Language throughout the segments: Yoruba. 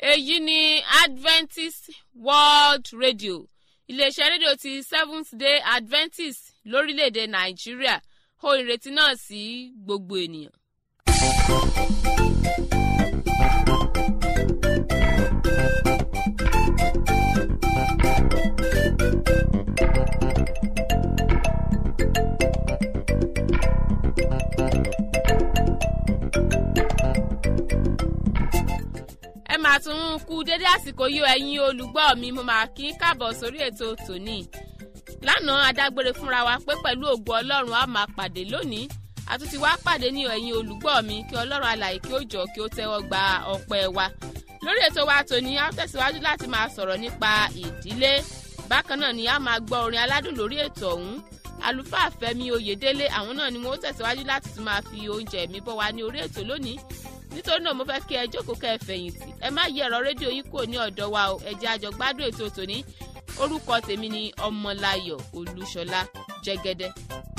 èyí ni adventist world radio iléeṣẹ́ rédíò ti seventh day adventist lórílẹ̀‐èdè nàìjíríà ó ìrètí náà sí gbogbo ènìyàn. ẹ máa tún ń kú dédé àsìkò yìí ẹ̀yin olùgbọ́ mi mo máa kí káàbọ̀ sórí ètò tòní lánàá adágbére fúnra wa pé pẹ̀lú ògo ọlọ́run a máa pàdé lónìí àtúntí wá pàdé ní ẹ̀yin olùgbọ́ mi kí ọlọ́run alàyè kí ó jọ kí ó tẹ́wọ́ gba ọpẹ́ wa lórí ètò wa tòní a tẹ̀síwájú láti máa sọ̀rọ̀ nípa ìdílé bákan náà ni a máa gbọ́ orin aládùn lórí ètò ọ̀hún àlùfáà fẹ́mi oyèdélé àwọn náà ni wọ́n tẹ̀síwájú láti tún máa fi oúnjẹ mi bọ́ wa ní orí ètò lónìí nítorí náà mo fẹ́ kí ẹ jókòó kẹ́ ẹ fẹ̀yìntì ẹ má yí ẹ̀rọ rédíò yín kúrò ní ọ̀dọ̀ wa o ẹ jẹ́ àjọ gbádùn ètò tòní orúkọ tèmi ni ọmọláyọ̀ olúṣọlá jẹ́gẹ́dẹ́.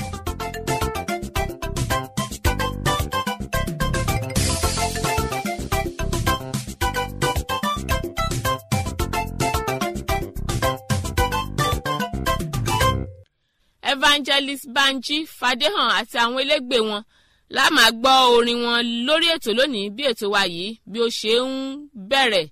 evangelist banji fadéhàn àti àwọn elégbè wọn la máa gbọ́ orin wọn lórí ètò lónìí bí ètò wa yìí bí ó ṣe ń bẹ̀rẹ̀.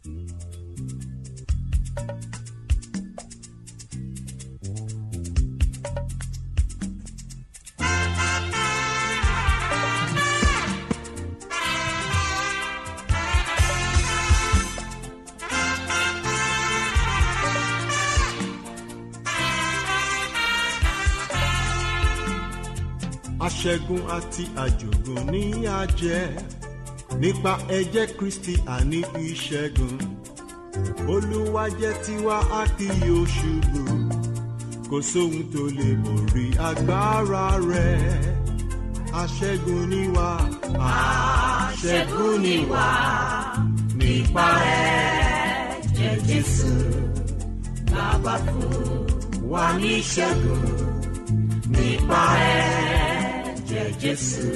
aṣẹ́gun àti àjògùn ní àjẹ́ nípa ẹ̀jẹ̀ kristi àní ìṣẹ́gun olúwa jẹ́ tiwa a kì yóò ṣubú kò sóhun tó lè borí agbára rẹ̀ aṣẹ́gun ni wá aṣẹ́gun ni wá nípa ẹ̀jẹ̀ jésù bàbá fún wa ní ìṣẹ́gun nípa ẹ̀jẹ̀ jésù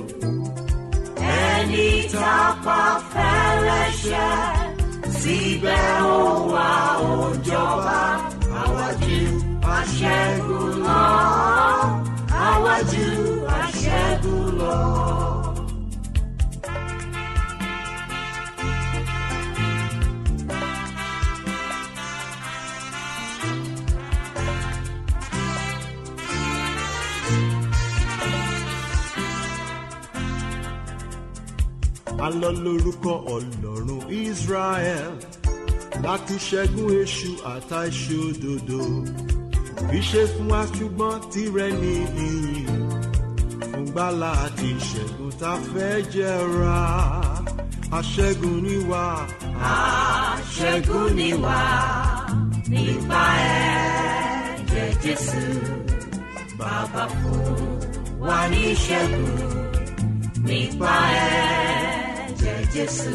ẹni tá a pa fẹ́lẹ́ṣẹ̀ síbẹ̀ ó wá ó jọba àwájú aṣẹ́gun lọ àwájú aṣẹ́gun lọ. alọ lórúkọ ọlọ́run israel láti ṣẹ́gun èṣù àtàìṣòdodo ìṣe fún wa ṣùgbọ́n tirẹ̀ ní ìyìn fún gbàlà àti ìṣẹ́gun tá a fẹ́ jẹra aṣẹ́gun ni wá. aṣẹ́gun ni wá nípa ẹ̀jẹ̀ jésù bàbá fún wa ní ìṣẹ́gun nípa ẹ̀jẹ̀ jésù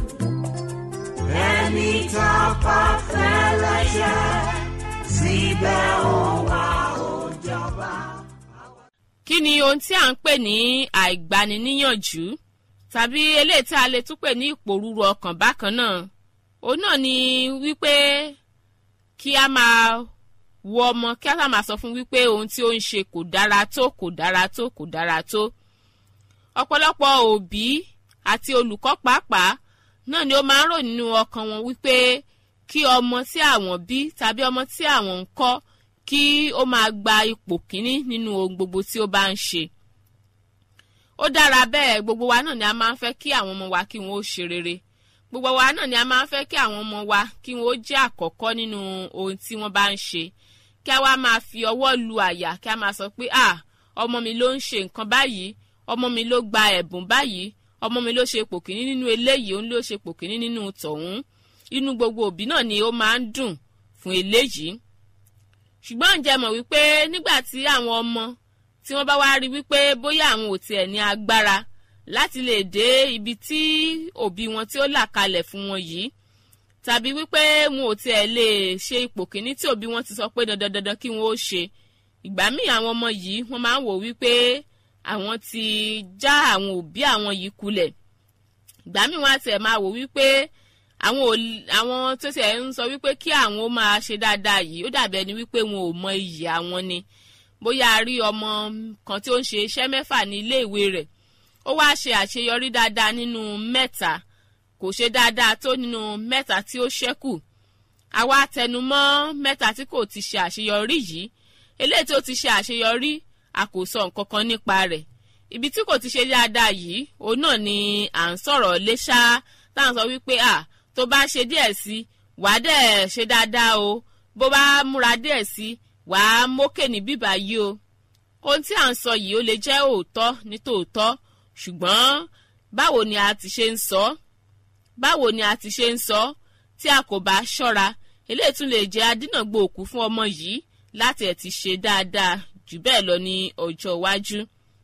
ẹni tá a pa fẹ́lẹ́ṣẹ̀ síbẹ̀ ó wá ó jọba. kí ni ohun tí à ń pè ní àìgbaniníyànjú tàbí eléyìí tí a lè tún pè ní ìpòrúru ọkàn bákan náà òun náà ni wípé kí a máa wo ọmọ kí a sá máa sọ fún wípé ohun tí ó ń ṣe kò dára tó kò dára tó kò dára tó ọ̀pọ̀lọpọ̀ òbí àti olùkọ́ pàápàá náà ni ó máa ń rò nínú ọkàn wọn wípé kí ọmọ tí àwọn bí tàbí ọmọ tí àwọn ń kọ́ kí ó máa gba ipò kíní nínú ohun gbogbo tí ó bá ń ṣe. ó dára bẹ́ẹ̀ gbogbo wa náà ni a máa ń fẹ́ kí àwọn ọmọ wa kí wọ́n ó ṣe rere gbogbo wa náà ni a máa ń fẹ́ kí àwọn ọmọ wa kí wọ́n ó jẹ́ àkọ́kọ́ nínú ohun tí wọ́n bá ń ṣe kí a wá máa fi ọwọ́ lu àyà kí a máa sọ pé ah ọmọ mi ló ń ṣe nǹkan báyìí ọmọ mi ló gba ẹ̀bùn báyìí ọmọ mi ló ṣe ipò kíní nínú eléyìí òun ló ṣe ipò kíní nínú tọ̀hún inú gbogbo òbí náà ni ó máa ń dùn fún eléyìí ṣùgbọ́n ǹjẹ́ mọ̀ wípé nígbà tí àwọn ọmọ tí wọ́n bá wá rí wípé bóyá àwọn ò tiẹ̀ ní agbára láti lè dé ibi tí òbí wọn tí ó là kalẹ̀ fún wọn yìí tàbí wípé wọn ò tiẹ̀ lè ṣe ipò kíní tí òbí wọn ti sọ pé dandan dandan kí wọn ó ṣe ìgbà míì àwọn ọmọ yìí wọ́n máa ń wò wípé àwọn ti já àwọn òbí àwọn yìí kulẹ̀ ìgbà míì wọ́n á tiẹ̀ máa wò wípé àwọn ò àwọn tó tiẹ̀ ń sọ wípé kí àwọn ó máa ṣe dáadáa yìí ó dàbí ẹni wípé wọn ò mọ iyì àwọn ni bóyá a rí ọmọ kan tí ó ń ṣe iṣẹ́ mẹ́fà ní ilé ìwé rẹ̀ ó wá ṣe àṣeyọrí dáadáa nínú mẹ́ta kò ṣe dáadáa tó nínú mẹ́ta tí ó ṣẹ́kù àwa tẹnumọ́ mẹ́ta tí kò ti ṣe àṣeyọrí yìí eléyìí tó ti ṣe àṣeyọrí a kò sọ nǹkan kan nípa rẹ̀ ibi tí kò ti ṣe dáadáa yìí òun náà ni à ń sọ̀rọ̀ lé ṣá tá à ń sọ wípé à tó bá ṣe díẹ̀ sí wàá dẹ̀ ṣe dáadáa o bó bá múra díẹ̀ sí wàá mókè ní bíbá yìí o ohun tí à ń sọ yìí ó lè jẹ́ òótọ́ ní tòótọ́ ṣùgbọ́n báwo ni a ti ṣe ń sọ báwo ni a ti ṣe ń sọ tí a kò bá ṣọ́ra eléyìí tún lè jẹ́ adínàgbò òkú fún ọmọ yìí láti ẹ̀ ti ṣe dáadáa jù bẹ́ẹ̀ lọ ní ọjọ́ iwájú.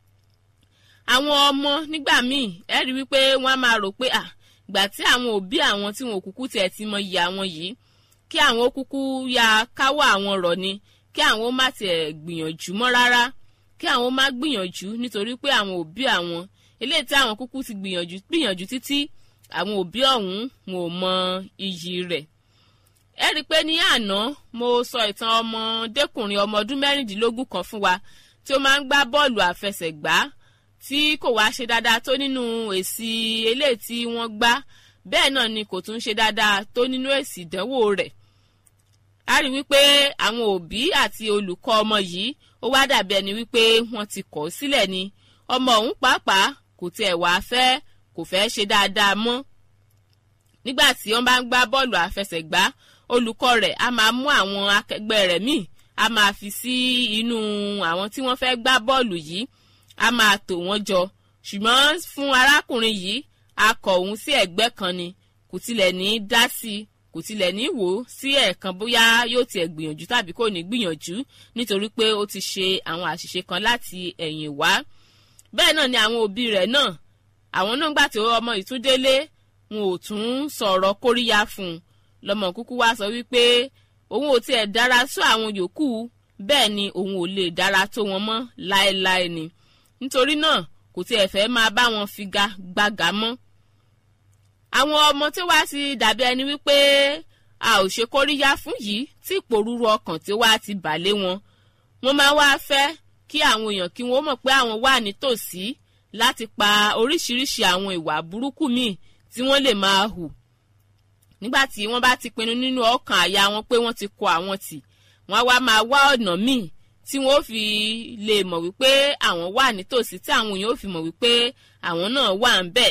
àwọn ọmọ nígbà míì ẹ rí wípé wọ́n á máa rò pé à gbà tí àwọn òbí àwọn tí wọn ò kúkú tiẹ̀ ti mọ iyì àwọn yìí kí àwọn ó kúkú ya káwọ́ àwọn rọ̀ ni kí àwọn ó má tiẹ̀ gbìyànjú mọ́ rárá kí àwọn ó má gbìyànjú nítorí pé àwọn òbí àwọn eléyìí tí àwọn kúkú ti gbìyànjú gbìyànjú títí àwọn òbí ọ̀hún wọn ò mọ iyì rẹ̀ ẹ rí i pé ní àná mo sọ ìtàn ọmọdékùnrin ọmọ ọdún mẹ́rìndínlógún kan fún wa tí ó máa ń gbá bọ́ọ̀lù àfẹsẹ̀gbá tí kò wá ṣe dáadáa tó nínú èsì eléyìí tí wọ́n gbá bẹ́ẹ̀ náà ni kò tún ṣe dáadáa tó nínú èsì ìdánwò rẹ̀ a rí wípé àwọn òbí àti olùkọ́ ọmọ yìí ó wá dàbí ẹni wípé wọ́n ti kọ̀ ọ́ sílẹ̀ ni ọmọ ọ̀hún pàápàá kò tiẹ̀ wá fẹ́ kò fẹ́ ṣe dáadáa mọ́ nígbà tí wọ́n bá ń gbá bọ́ọ̀lù àfẹsẹ̀gbá olùkọ́ rẹ̀ a máa mú àwọn akẹgbẹ́ rẹ̀ míì a máa fi sí inú àwọn tí wọ́n fẹ́ gbá bọ́ọ̀lù yìí a máa tò wọ́n jọ ṣùgbọ́n fún arákùnrin yìí a kọ̀ òun sí ẹ̀gbẹ́ kan ni kò tilẹ̀ ní dá sí i kò tilẹ̀ ní wò ó sí ẹ̀ẹ̀kan bóyá yóò tiẹ̀ gbìyànjú tàbí kò ní gbìyànjú nítorí pé ó ti ṣe àwọn àṣìṣe kan láti ẹ̀yìn wá bẹ́ẹ̀ náà ni àwọn òbí rẹ̀ náà àwọn náà gbà tí ọmọ ìtúndélé wọn ò tún sọ̀rọ̀ kóríyá fún un lọmọ kúkú wá sọ wípé òun ò tiẹ̀ dára sọ àwọn yòókù bẹ́ẹ̀ ni òun ò lè dára tó wọn mọ́ láéláé ni nítorí náà kò tiẹ̀ fẹ́ máa bá wọn figa gbága mọ́ àwọn ọmọ tí wàá ti dàbí ẹni wípé a ò ṣe kóríyá fún yìí tí ìpòrúru ọkàn tí wàá ti bà lé wọn wọn máa wá fẹ́ kí àwọn èèyàn kí wọ́n mọ̀ pé àwọn wà nítòsí láti pa oríṣiríṣi àwọn ìwà burúkú míì tí wọ́n lè máa hù nígbà tí wọ́n bá ti pinnu nínú ọkàn àyà wọn pé wọ́n ti kọ àwọn tì wọ́n á wá máa wá ọ̀nà míì tí wọ́n ó fi lè mọ̀ wípé àwọn wà nítòsí tí àwọn èèyàn ó fi mọ̀ wípé àwọn náà wà ń bẹ̀.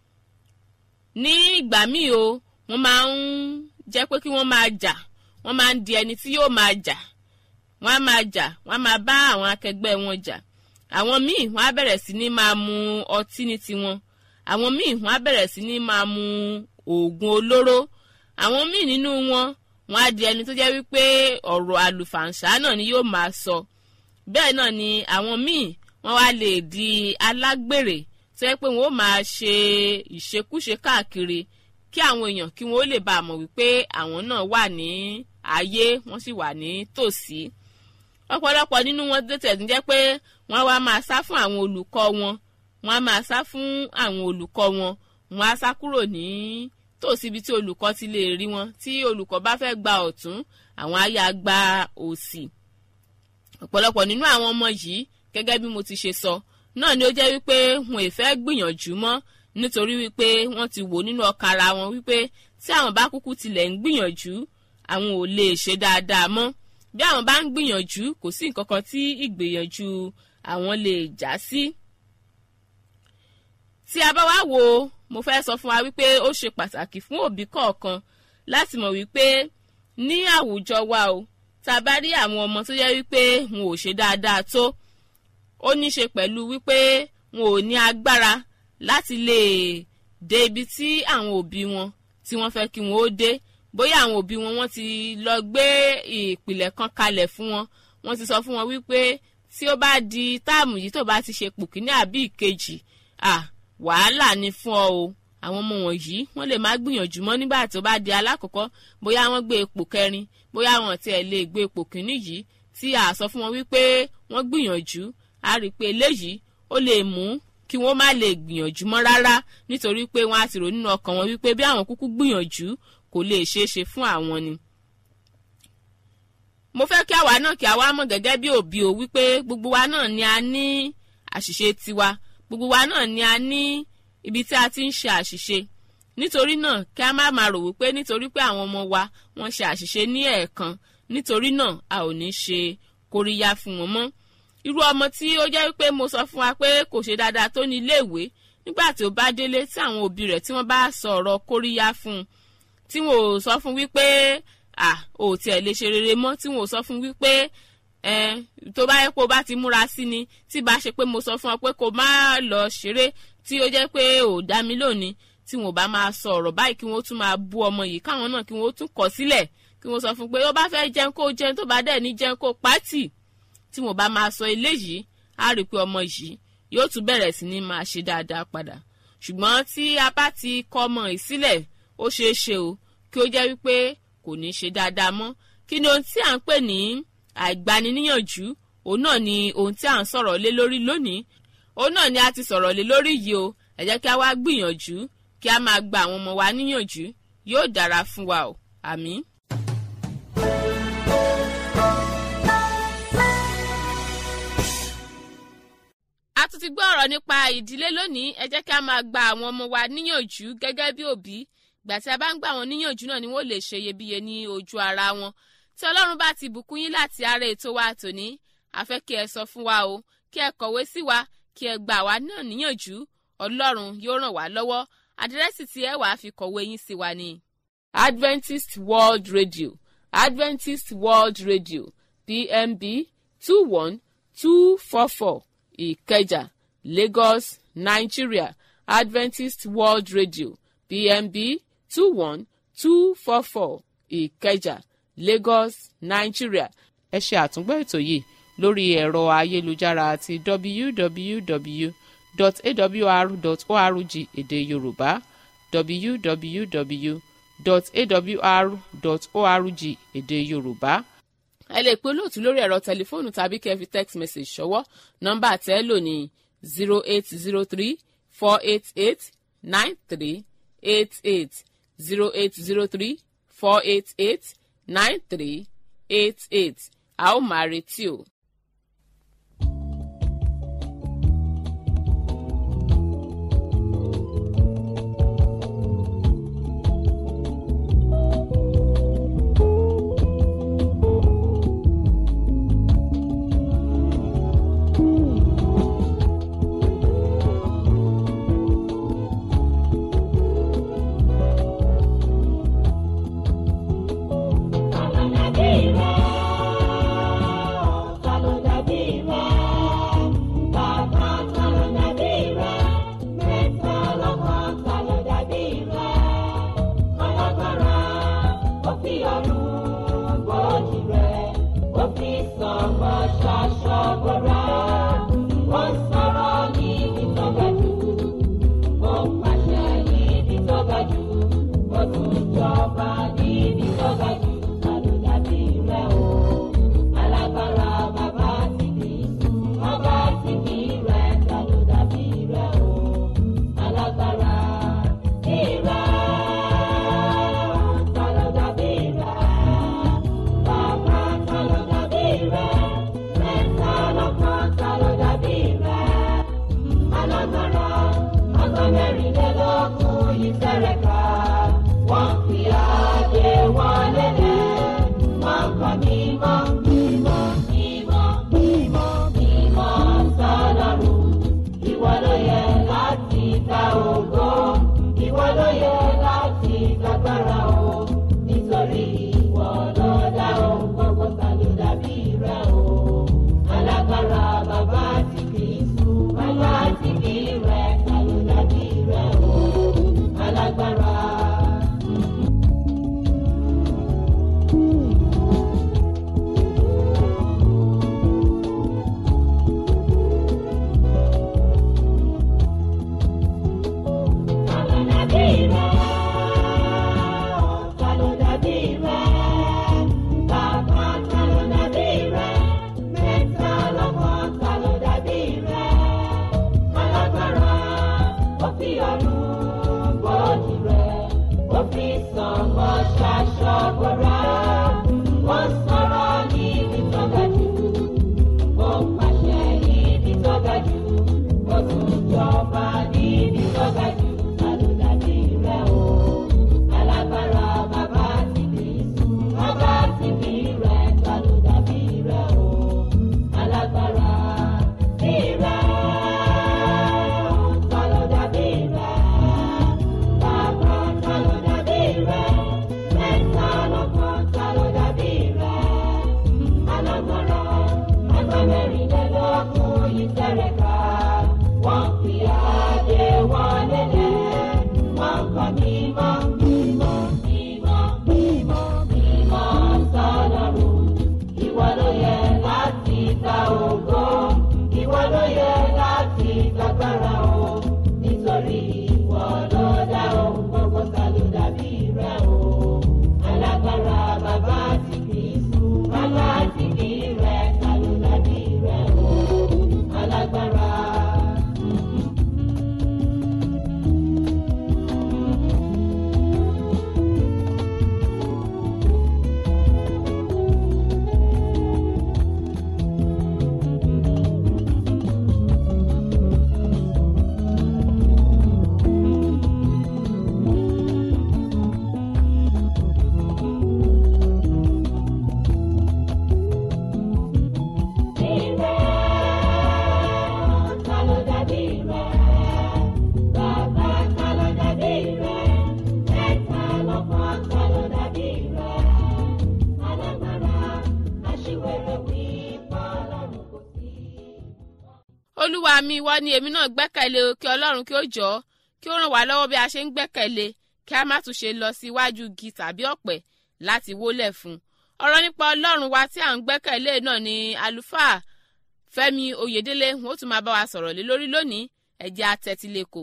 ní ìgbà míì o wọ́n máa ń jẹ́ pé kí wọ́n máa jà wọ́n máa ń di ẹni tí yóò máa jà wọ́n á máa jà wọ́n á máa bá àwọn akẹgbẹ́ wọn jà àwọn míì wọ́n á bẹ̀rẹ̀ sí ní máa mu ọtí ní tiwọn àwọn míì wọ́n á bẹ̀rẹ̀ sí ní máa mu oògùn olóró àwọn míì nínú wọn wọ́n á di ẹni tó jẹ́ wípé ọ̀rọ̀ àlùfàǹṣá náà ni yóò máa sọ bẹ́ẹ̀ náà ni àwọn míì wọ́n wá lè di alágbèrè tó yẹ pé wọ́n ó máa ṣe ìṣekúṣe káàkiri kí àwọn èèyàn kí wọ́n ó lè bá a mọ̀ wípé àwọn náà wà ní ayé wọ́n sì wà ní tòsí ọ̀pọ̀lọpọ̀ nínú wọn tètè ń jẹ́ pé wọ́n wá máa sá fún àwọn olùkọ́ wọn wọ́n á máa sá fún àwọn olùkọ́ wọn wọ́n á sá kúrò ní tòsí ibi tí olùkọ́ ti lè rí wọn tí olùkọ́ bá fẹ́ gba ọ̀tún àwọn á yà gba òsì ọ̀pọ̀lọpọ̀ nínú àwọn ọmọ yìí gẹ́gẹ́ bí mo ti ṣe sọ náà ni ó jẹ́ wípé wọn ì fẹ́ gbìyànjú mọ́ nítorí wípé wọ́n ti wò nínú ọkàn ara wọn wípé tí àwọn bá kúkú tilẹ̀ ń gbìyànjú àwọn ò lè ṣe dáadáa mọ́ bí àwọn bá ń gbìyànjú kò sí nǹkan kan tí ìgbìyànjú àwọn lè já sí. tí a bá wá wo mo fẹ́ sọ fún wa wípé ó ṣe pàtàkì fún òbí kọ̀ọ̀kan láti mọ̀ wípé ní àwùjọ wa o tá a bá rí àwọn ọmọ tó yẹ wípé wọn ò ṣe dáadáa tó ó ní ṣe pẹ̀lú wípé wọn ò ní agbára láti lè dé ibi tí àwọn òbí wọn tí wọ́n fẹ́ kí wọ́n ó dé bóyá àwọn òbí wọn wọ́n ti lọ gbé ìpìlẹ̀ kan kalẹ̀ fún wọn wọ́n ti sọ fún wọn wípé tí ó bá di táàmù yìí tó bá ti ṣe pò kíní àbí ìkejì à wàhálà ni fún ọ o àwọn ọmọ wọ̀nyí wọ́n lè má gbìyànjú mọ́ nígbà tó bá di alákọ̀ọ́kọ́ bóyá wọ́n gbé ipò kẹrin bóyá wọn tiẹ̀ lè gbé ipò kíní yìí tí a sọ fún wọn wípé wọ́n gbìyànjú a rí i pé eléyìí ó lè mú kí wọ́n má lè gbìyànjú mọ́ rárá nítorí pé wọ́n á ti rò nínú ọkàn wọn wípé bí àwọn kúkú gbìyànjú kò lè ṣeé ṣe fún àwọn ni. mo fẹ́ kí àwa náà kí àwa mọ̀ gẹ́gẹ́ bí òbí o wípé gbogbo wa náà ni a ní àṣìṣe tiwa gbogbo wa náà ni a ní ibi tí a ti ń ṣe àṣìṣe nítorí náà kí a má máa rò wípé nítorí pé àwọn ọmọ wa wọ́n ṣe àṣìṣe ní ẹ̀ẹ̀kan nítorí náà a ò ní ṣe kóríyá fún wọn mọ́ irú ọmọ tí ó jẹ́ wípé mo sọ fún wa pé kò ṣe dáadáa tó ní iléèwé nígbà tí ó bá délé tí àwọn òbí rẹ̀ tí wọ́n bá sọ ọ̀rọ̀ kóríyá fún un tí wọn ò sọ fún wípé à ò tiẹ̀ lè ṣe rere mọ́ tí wọn ò sọ fún wípé ẹ tó bá yẹ pé o bá ti múra sí ni tí bá ṣe pé mo sọ fún ọ pé kó má lọ ṣeré tí ó jẹ́ pé ò dá mi lónìí tí wọn ò bá máa sọ ọ̀rọ̀ báyìí kí wọ́n tún máa bú ọmọ yìí káwọn náà kí wọ́n tún kọ̀ sílẹ̀ kí wọ́n sọ fún pé ó bá fẹ́ jẹun kó jẹun tó bá dẹ̀ ní jẹun kó pátì tí wọn bá máa sọ eléyìí á rí i pé ọmọ yìí yóò tún bẹ̀rẹ̀ sí ní máa ṣe dáadáa padà ṣùgbọ́n tí a bá ti kọ́ ọmọ yìí sílẹ̀ ó ṣeé ṣe o kí ó jẹ́ wípé kò ní ṣe dáadáa mọ́ kí ni ohun tí à ń pè ní àìgbaniníyànjú òun náà ni ohun tí à ń sọ̀rọ̀ lé lórí lónìí òun náà ni a ti sọ̀rọ̀ lé lórí yìí o ẹ jẹ́ kí a wá gbìyànjú kí a máa gba àwọn ọmọ wa níyànjú yóò dára fún wa o àmín. a tún ti gbọ́ ọ̀rọ̀ nípa ìdílé lónìí ẹ jẹ́ kí a máa gba àwọn ọmọ wa níyànjú gẹ́gẹ́ bí òbí ìgbà tí a bá ń gbà wọn níyànjú náà ni wọ́n lè ṣe iyebíye ní ojú ara wọn tí ọlọ́run bá ti bùkún yín láti ara ètò wa tòní a fẹ́ kí ẹ sọ fún wa o kí ẹ kọ̀wé sí wa kí ẹ gbà wá náà níyànjú ọlọ́run yóò ràn wá lọ́wọ́ àdírẹ́sì tí ẹ wàá fi kọ̀wé yín sí wa ni. adventist world radio adventist world radio pmb two one two four four ìkẹjà lagos nigeria adventist world radio pmb two one two four four ìkẹjà lagos nigeria ẹ ṣe àtúngbọ́ ètò yìí lórí ẹ̀rọ ayélujára àti www.awr.org èdè yorùbá www.awr.org èdè yorùbá ẹ lè pe olóòtú lórí ẹ̀rọ tẹlifóònù tàbí kẹ́ ẹ fi text message ṣọwọ́ nọ́mbà tẹ́ ẹ lò ní zero eight zero three four eight eight nine three eight eight zero eight zero three four eight eight nine three eight eight a ó máa retí o. mi ìwọ ni èmi náà gbẹ́kẹ̀lé o kí ọlọ́run kí ó jọ kí ó ràn wá lọ́wọ́ bí a ṣe ń gbẹ́kẹ̀lé kí a má tún ṣe lọ sí iwájú igi tàbí ọ̀pẹ láti wólẹ̀ fún un ọ̀rọ̀ nípa ọlọ́run wa tí à ń gbẹ́kẹ̀lé náà ni àlùfáà fẹ́mi oyèdélé wọn ó tún máa bá wa sọ̀rọ̀ lé lórí lónìí ẹ jẹ́ á tẹ́tí lẹ́kọ̀ọ́.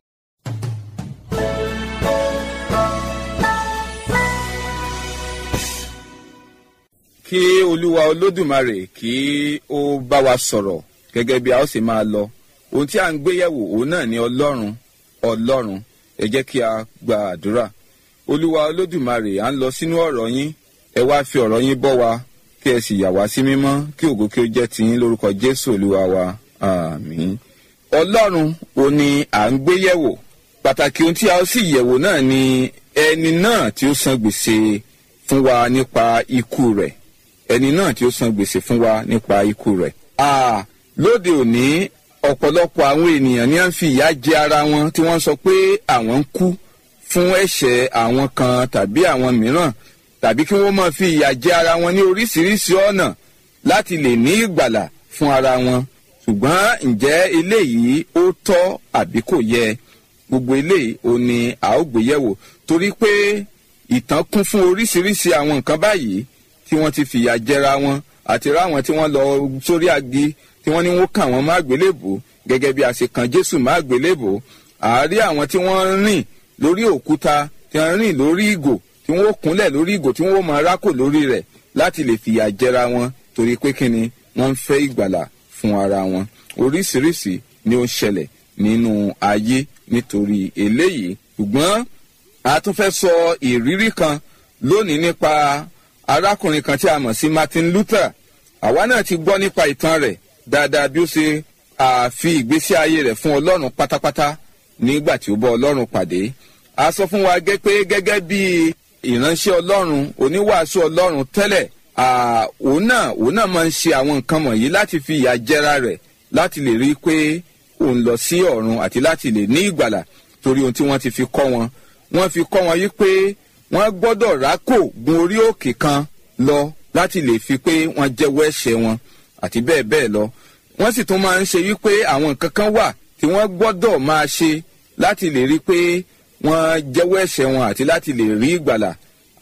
kí olúwa olódùmarè kí ó bá wa sọ̀rọ̀ gẹ́gẹ́ bí a ó sì máa lọ ohun tí a ń gbé yẹ̀wò òun náà ni ọlọ́run ọlọ́run ẹ jẹ́ kí a gba àdúrà olúwa olódùmarè à ń lọ sínú ọ̀rọ̀ yín ẹ wá fi ọ̀rọ̀ yín bọ́ wa kí ẹ sì yà wá sí mímọ́ kí ògo kí ó jẹ́ tiyín lórúkọ jésù olúwa wa àmín ọlọ́run ò ní à ń gbé yẹ̀wò pàtàkì ohun tí a ó sì yẹ̀wò náà ni ẹni náà tí ó san gbèsè fún wa nípa ikú rẹ̀ ẹni náà tí ó san gbèsè fún wa nípa ikú rẹ̀. a lóde òní ọ̀pọ̀lọpọ̀ àwọn ènìyàn ní à ń fi ìyà jẹ ara wọn tí wọ́n sọ pé àwọn ń kú fún ẹ̀ṣẹ̀ àwọn kan tàbí àwọn mìíràn tàbí kí wọ́n máa fi ìyà jẹ ara wọn ní oríṣiríṣi ọ̀nà láti lè ní ìgbàlà fún ara wọn ṣùgbọ́n ǹjẹ́ eléyìí ó tọ́ àbí kò yẹ gbogbo eléyìí ò ní a ó gbé yẹ̀wò torí pé ìtàn kún fún oríṣiríṣi àwọn nǹkan báyìí tí wọ́n ti fìyà jẹra wọn àti ráwọn tí wọ́n lọ sórí agi tí wọ́n ní wọ́n kà wọ́n má gbélébò gẹ́gẹ́ bí a ṣe kan jésù má gbélébò àárí àwọn tí wọ́n rìn lórí òkúta tí wọ́n rìn lórí ìgò tí wọ́n kúnlẹ̀ lórí ìgò tí wọ́n máa rákò lórí rẹ̀ láti lè fìyà jẹra wọn torí pé kíni wọ́n ń fẹ́ ìgbàlà fún ara wọn oríṣiríṣi ni ó ń ṣẹlẹ̀ nínú ayé nítorí eléyìí ṣùgbọ́n a tún fẹ́ sọ ìrírí kan lónìí nípa arákùnrin kan tí a mọ̀ sí martin luther àwa náà ti gbọ́ nípa ìtàn rẹ̀ dáadáa bí ó ṣe àfi ìgbésí ayé rẹ̀ fún ọlọ́run pátápátá nígbà tí ó bọ́ ọlọ́run pàdé a sọ fún wa gẹ́ pé gẹ́gẹ́ bí ìránṣẹ́ ọlọ́run oníwàásù ọlọ́run tẹ́lẹ̀ òun náà òun náà máa ń ṣe àwọn nǹkan wọ̀nyí láti fi ìyà jẹra rẹ̀ láti lè rí i pé òun lọ sí ọ̀run àti láti lè ní ìgbàlà torí ohun tí wọ́n ti fi kọ́ wọn wọ́n fi kọ́ wọn yí pé wọ́n gbọ́dọ̀ rákò gun orí òkè kan lọ láti lè fi pé wọ́n jẹ́wọ́ ẹ̀ṣẹ̀ wọn àti bẹ́ẹ̀ bẹ́ẹ̀ lọ. wọ́n sì tún máa ń ṣe wípé àwọn nǹkan kan wà tí wọ́n gbọ́dọ̀ máa ṣe láti lè rí pé wọ́n jẹ́wọ́ ẹ̀ṣẹ̀ wọn àti láti lè rí ìgbàlà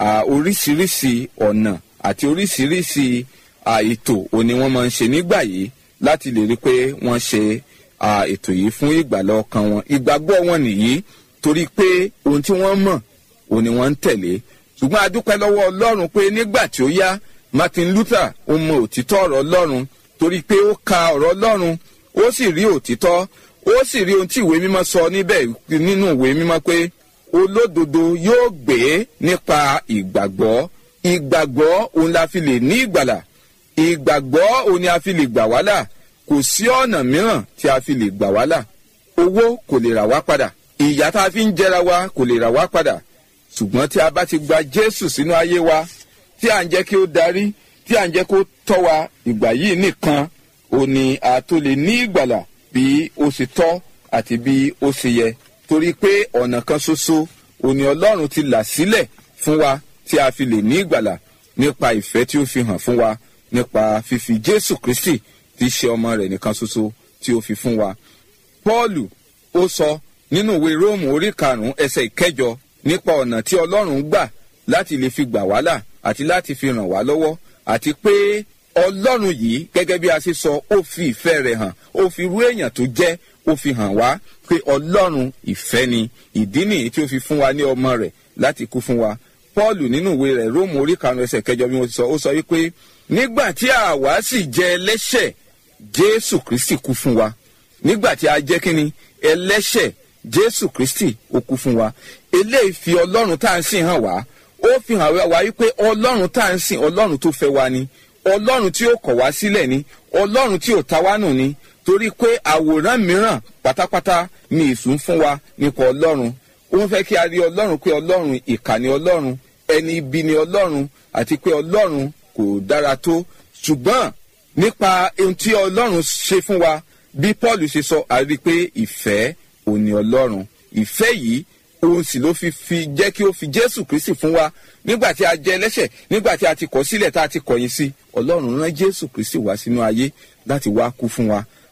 oríṣiríṣi ọ̀nà àti oríṣiríṣi ètò òní wọ́n máa ń ṣe nígbà yìí láti lè rí pé wọ́n ṣe ètò yìí fún ìgbàlà ọkàn wọn ìgbàgbọ́ wọn nìyí torí pé ohun tí wọ́n mọ̀ òun ni wọ́n ń tẹ̀lé ṣùgbọ́n a dúpẹ́ lọ́wọ́ ọlọ́run pé nígbà tí ó yá martin luther ó mọ òtítọ́ ọ̀rọ̀ ọlọ́run torí pé ó ka ọ̀rọ̀ ọlọ́run ó sì rí òtítọ́ ó sì rí ohun tí ìwé mímọ́ sọ níbẹ̀ nínú ìwé mímọ́ pé olódodo yóò gbé nípa ìgbàgbọ́ ìgbàgbọ́ òun la fi lè ní ìgbàlà ìgbàgbọ́ òun ni a fi lè gbà wá là kò sí ọ̀nà mìíràn tí a fi lè gbà wá là owó kò lè rà wá padà ìyà tá a fi ń jẹra wa kò lè rà wá padà ṣùgbọ́n tí a bá ti gba jésù sínú ayé wa tí à ń jẹ́ kí ó darí tí à ń jẹ́ kó tọ́ wa ìgbà yìí nìkan ò ní a tó lè ní ìgbàlà bí ó ṣe tọ́ àti bí ó ṣe yẹ torí pé ọ̀nà kan ṣoṣo ò ní ọlọ́run ti là sílẹ̀ fún wa tí a fi lè ní ìgbàlà nípa ìfẹ́ tí ó fi hàn fún wa nípa fífi jésù kristi tí í ṣe ọmọ rẹ̀ nìkan ṣoṣo tí ó fi fún wa. pọ́ọ̀lù ó sọ nínú ìwé róòmù orí karùnún ẹsẹ ìkẹjọ nípa ọ̀nà tí ọlọ́run gbà láti lè fi gbà wá là àti láti fi ràn wá lọ́wọ́ àti pé ọlọ́run yìí gẹ́gẹ́ bí a ṣe sọ ó fi ìfẹ́ rẹ̀ hàn ó fi rú èèyàn tó jẹ́ ó fi hàn wá pé ọlọ́run ìfẹ́ ni ìdí nìyí tí ó fi fún wa ní ọmọ rẹ̀ láti kú fún wa paul nínú ìwé rẹ̀ róòmù orí karùnún ẹsẹ ìkẹjọ bí mo ti sọ ó sọ wípé nígbà tí àwa sì jẹ́ ẹlẹ́ṣẹ̀ jésù kristi kú fún wa nígbà tí a jẹ́ kínni ẹlẹ́ṣẹ̀ jésù kristi ó kú fún wa eléyìí fi ọlọ́run tá à ń sìn hàn wá ó fi hàn wá wípé ọlọ́run tá à ń sìn ọlọ́run tó fẹ́ wa ni ọlọ́run tí ó kọ̀ wá sílẹ̀ ni ọlọ́run tí ò ta wá nù ni torí pé àwòrán mìíràn pátápátá ni èṣù ń fún wa nípa ọlọ́run ó ń fẹ́ kí a rí ọlọ́run pé ọlọ́run ìkà ni ọlọ́run ẹni ibi ni ọlọ́run àti pé ọlọ́run kò dára tó ṣùgbọ́n nípa ohun tí ọlọ́run ṣe fún wa bí paul ṣe sọ a rí i pé ìfẹ́ òun ni ọlọ́run ìfẹ́ yìí òun sì ló fi fi jẹ́ kí ó fi jésù kristi fún wa nígbà tí a jẹ ẹlẹ́ṣẹ̀ nígbà tí a ti kọ̀ sílẹ̀ tá a ti kọ̀yìn sí ọlọ́run rán jésù kristi wá sínú ayé láti wá kú fún wa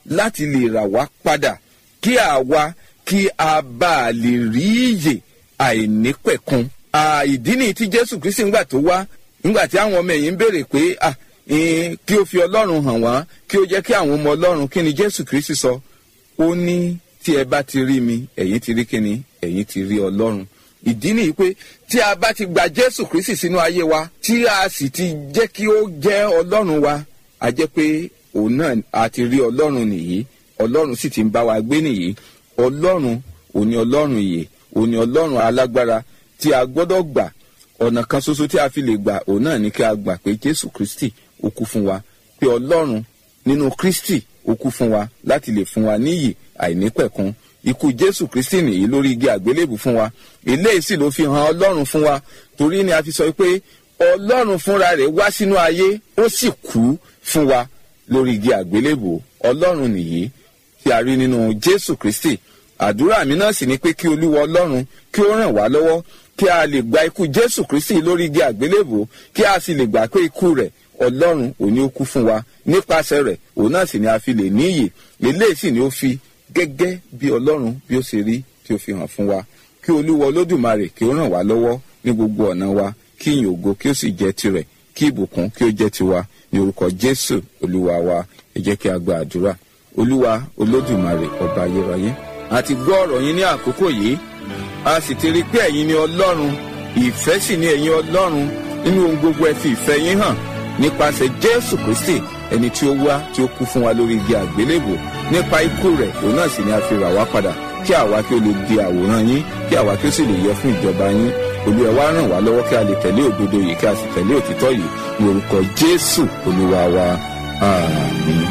láti lè rà wá padà kí àwa kí a bá a lè rí ìyè àìnípẹ̀kun ìdí nìyí tí jésù kristi ńgbà tó wá ńgbà tí àwọn ọmọ ẹ̀yìn ń béèrè pé ah kí ó fi ọlọ́run hàn wá kí ó jẹ́ kí àwọn ọmọ ọlọ́run kí ni jésù kristi sọ ó ní tí ẹ bá ti rí mi ẹ̀yin ti rí kíni ẹ̀yin ti rí ọlọ́run ìdí nìyí pé tí a bá ti gba jésù kristi sínú ayé wa tí a sì ti jẹ́ kí ó jẹ́ ọlọ́run wa a jẹ́ pé òun náà a ti rí ọlọ́run nìyí ọlọ́run sì ti ń bá wa gbé nìyí ọlọ́run òní ọlọ́run ìyè òní ọlọ́run alágbára tí a gbọ́dọ̀ gbà ọ̀nà kan ṣoṣo tí a fi lè gbà òun náà ni kí a gbà pé jésù kristi ó kú fún wa pé ọlọ́run nínú kristi ó kú fún wa láti lè fún wa níyì àìnípẹ̀kun ikú jésù kristi nìyí lórí igi àgbélébù fún wa eléyìí sì ló fi hàn ọlọ́run fún wa torí ni a fi sọ pé ọlọ́run fúnra rẹ̀ wá sínú ayé ó sì kú fún wa lórí igi àgbélébù ọlọ́run nìyí tí a rí nínú jésù kristi àdúrà mi náà sì ni pé kí olúwa ọlọ́run kí ó ràn wá lọ́wọ́ kí a lè gba ikú jésù kristi lórí igi àgbélébù kí a sì lè gbà pé ikú rẹ̀ ọlọ́run òní ó kú fún wa nípasẹ̀ rẹ̀ òun náà sì ni a fi lè níyì eléyìí sì ni ó fi gẹ́gẹ́ bí ọlọ́run bí ó ṣe rí tí ó fi hàn fún wa kí olúwa olódùmarè kí ó ràn wá lọ́wọ́ ní gbogbo ọ̀nà wa kí ìyìn ògo kí ó sì jẹ́ tirẹ̀ kí ìbùkún kí ó jẹ́ tiwa ní orúkọ jésù olúwa wa ẹ jẹ́ kí a gba àdúrà olúwa olódùmarè ọba ayérayé a ti gbọ́ ọ̀rọ̀ yín ní àkókò yìí a sì ti rí pé ẹ̀yin ni ọlọ́run ìfẹ́ sì ni ẹ̀yin ọlọ́run nínú ohun gbogbo ẹ fi ìfẹ́ yín hàn nípasẹ̀ jésù kristi ẹni tí ó wá tí ó kú fún wa lórí igi àgbélébò nípa ikú rẹ̀ òun náà sì ni a fi rà wá padà kí àwa kí ó lè di àwòrán yín kí àwa kí ó sì lè yẹ fún ìjọba yín olúwa wá ràn wá lọ́wọ́ kí a lè tẹ̀lé òdodo yìí kí a sì tẹ̀lé òtítọ́ yìí ní orúkọ jésù olúwa wa àmín.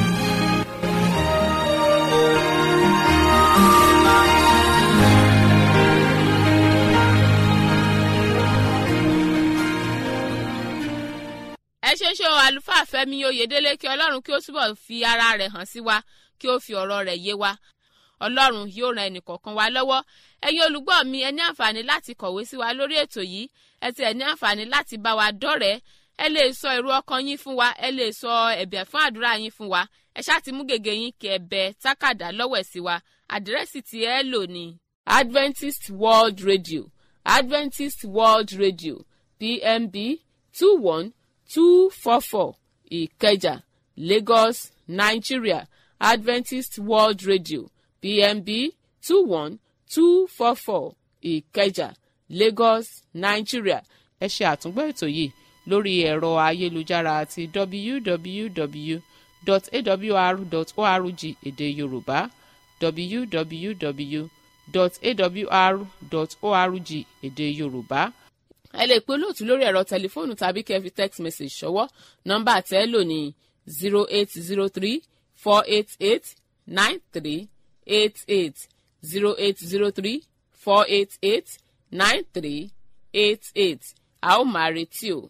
ẹ ṣe ṣe o àlùfáà fẹmi oyèdélé kí ọlọ́run kí ó túbọ̀ fi ara rẹ̀ hàn sí wa kí ó fi ọ̀rọ̀ rẹ̀ yé wa ọlọ́run yóò ran ẹnìkọ̀ọ̀kan wa lọ́wọ́ ẹ̀yin olùgbọ́ mi ẹ ní àǹfààní láti kọ̀wé sí wa lórí ètò yìí ẹ ti ẹ̀ ní àǹfààní láti bá wa dọ́rẹ̀ẹ́ ẹ lè sọ èrò ọkàn yín fún wa ẹ lè sọ ẹ̀bẹ̀ fún àdúrà yín fún wa ẹ ṣáà ti mú gègé yín kí ẹ bẹ tákàdá lọ́wọ́ ẹ̀ sí wa àdírẹ́sì tí ẹ lò ní adventist world radio adventist world radio pmb two one two four four ìkẹjà lagos nigeria adventist world radio pmb two one two four four ìkẹjà lagos nigeria ẹ ṣe àtúngbọ́ ètò yìí lórí ẹ̀rọ ayélujára àti www.awr.org èdè yorùbá www.awr.org èdè yorùbá ẹ lè pe olóòtú lórí ẹ̀rọ tẹlifóònù tàbí kẹ́ fi text message ṣọwọ́ nọ́mbà tẹ́ ẹ lò ní zero eight zero three four eight eight nine three eight eight zero eight zero three four eight eight nine three eight eight a ó máa retí o.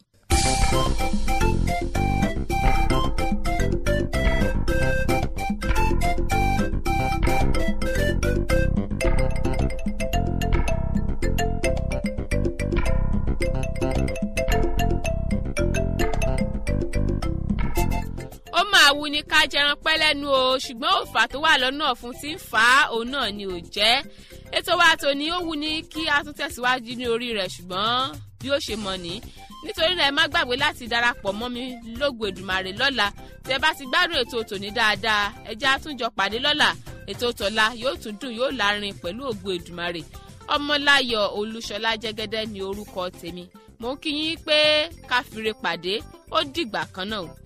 ó máa wù ní ká jẹran pẹ́ lẹ́nu o ṣùgbọ́n òfà tó wà lọ́nà fún ti ń fà á òun náà ni ò jẹ́ ètò wa tòní ó wù ní kí a tún tẹ̀síwájú ní orí rẹ̀ ṣùgbọ́n bí ó ṣe mọ̀ ní nítorí náà ẹ má gbàgbé láti darapọ̀ mọ́ mi lógo Èdùmàrè lọ́la tí ẹ bá ti gbádùn ètò tòní dáadáa ẹ jẹ́ àtúnjọ pàdé lọ́la ètò tọ̀la yóò tún dùn yóò lárin pẹ̀lú ògo Èdùmàrè ọmọláyọ̀ olúṣọlá jẹ́gẹ́dẹ́ ní orúkọ tèmi mo ń kí yín pé káfíńre pàdé ó dìgbà kan náà